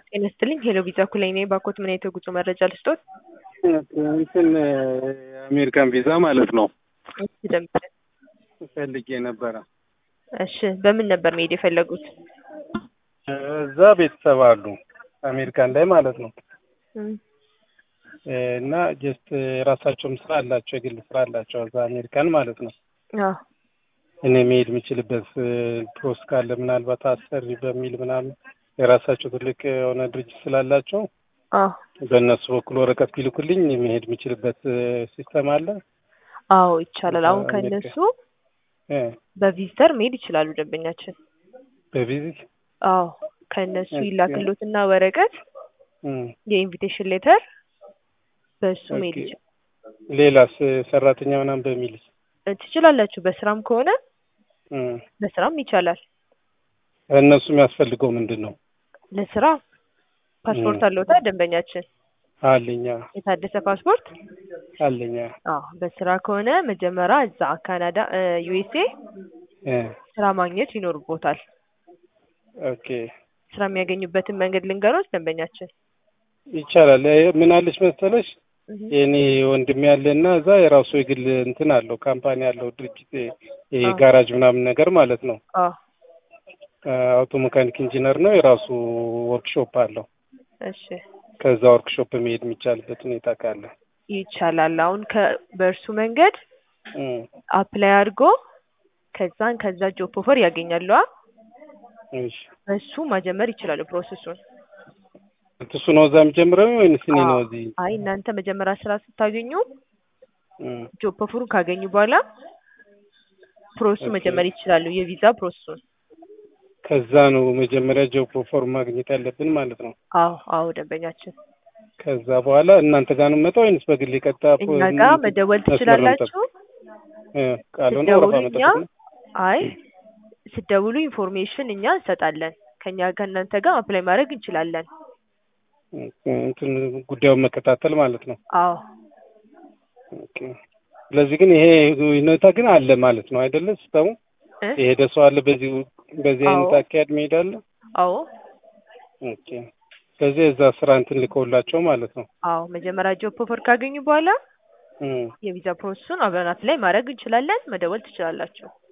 ጤና ይስጥልኝ ሄሎ ቪዛ ኩላይ ነኝ። ባኮት ምን አይነት የጉዞ መረጃ ልስጦት? እንትን የአሜሪካን ቪዛ ማለት ነው እሺ ደምጠ ፈልጌ ነበረ። እሺ በምን ነበር መሄድ የፈለጉት? እዛ ቤተሰብ አሉ አሜሪካን ላይ ማለት ነው እም፣ እና ጀስት የራሳቸውም ስራ አላቸው፣ የግል ስራ አላቸው እዛ አሜሪካን ማለት ነው። አዎ እኔ መሄድ የምችልበት ፕሮስ ካለ ምናልባት አሰሪ በሚል ምናምን የራሳቸው ትልቅ የሆነ ድርጅት ስላላቸው አዎ በእነሱ በኩል ወረቀት ቢልኩልኝ መሄድ የምችልበት ሲስተም አለ። አዎ ይቻላል። አሁን አሜሪካ- ከእነሱ እ በቪዚተር መሄድ ይችላሉ ደንበኛችን። በቪዚት አዎ ከእነሱ ኦኬ። ይላክሎትና ወረቀት እም፣ የኢንቪቴሽን ሌተር በእሱ መሄድ ኦኬ። ይችላል ሌላስ ሰራተኛ ምናምን በሚል እ ትችላላችሁ። በስራም ከሆነ እም፣ በስራም ይቻላል። እነሱ የሚያስፈልገው ምንድን ነው? ለስራ ፓስፖርት እም። አለውታ ደንበኛችን አለኛ የታደሰ ፓስፖርት አለኛ አዎ በስራ ከሆነ መጀመሪያ እዛ ካናዳ ዩኤስኤ እ ስራ ማግኘት ይኖርቦታል። ኦኬ ስራ የሚያገኙበትን መንገድ ልንገሮች ደንበኛችን። ይቻላል። እ ምን አለች መሰለሽ እህ የኔ ወንድም ያለና እዛ የራሱ የግል እንትን አለው ካምፓኒ አለው ድርጅት ይሄ አዎ። ጋራጅ ምናምን ነገር ማለት ነው። አዎ አውቶ መካኒክ ኢንጂነር ነው። የራሱ ወርክሾፕ አለው። እሺ ከዛ ወርክሾፕ መሄድ የሚቻልበት ሁኔታ ካለ ይቻላል። አሁን ከ በእርሱ መንገድ እም፣ አፕላይ አድርጎ ከዛን ከዛ ጆብ ኦፈር ያገኛሉ። አ እሺ እሱ መጀመር ይችላሉ ፕሮሰሱን። እሱ ነው እዛ የሚጀምረው ወይንስ እኔ ነው አዎ። እዚህ? አይ እናንተ መጀመሪያ ስራ ስታገኙ እም፣ ጆብ ኦፈሩን ካገኙ በኋላ ፕሮሰሱ ኦኬ። መጀመር ይችላሉ። የቪዛ ፕሮሰሱን። ከዛ ነው መጀመሪያ ጆብ ኦፈር ማግኘት ያለብን ማለት ነው። አዎ አዎ ደንበኛችን ከዛ በኋላ እናንተ ጋር ነው የምመጣው ወይንስ በግል ቀጥታ እኛ ጋር መደወል ትችላላችሁ። ቃሉን ስትደውሉ ወረፋ እኛ መጠበቅ ነው። አይ ስትደውሉ ኢንፎርሜሽን እኛ እንሰጣለን። ከኛ ከእናንተ ጋር አፕላይ ማድረግ እንችላለን። እንትን ጉዳዩን መከታተል ማለት ነው። አዎ ኦኬ። ስለዚህ ግን ይሄ ሁኔታ ግን አለ ማለት ነው አይደለ? ሲስተሙ እ የሄደ ሰው አለ በዚህ በዚህ አይነት አዎ። አካሄድ መሄድ አለ። አዎ ኦኬ። ስለዚህ እዛ ስራ እንትን ልከውላቸው ማለት ነው። አዎ መጀመሪያ ጆብ ኦፈር ካገኙ በኋላ እም፣ የቪዛ ፕሮሰሱን አብረናት ላይ ማድረግ እንችላለን። መደወል ትችላላችሁ።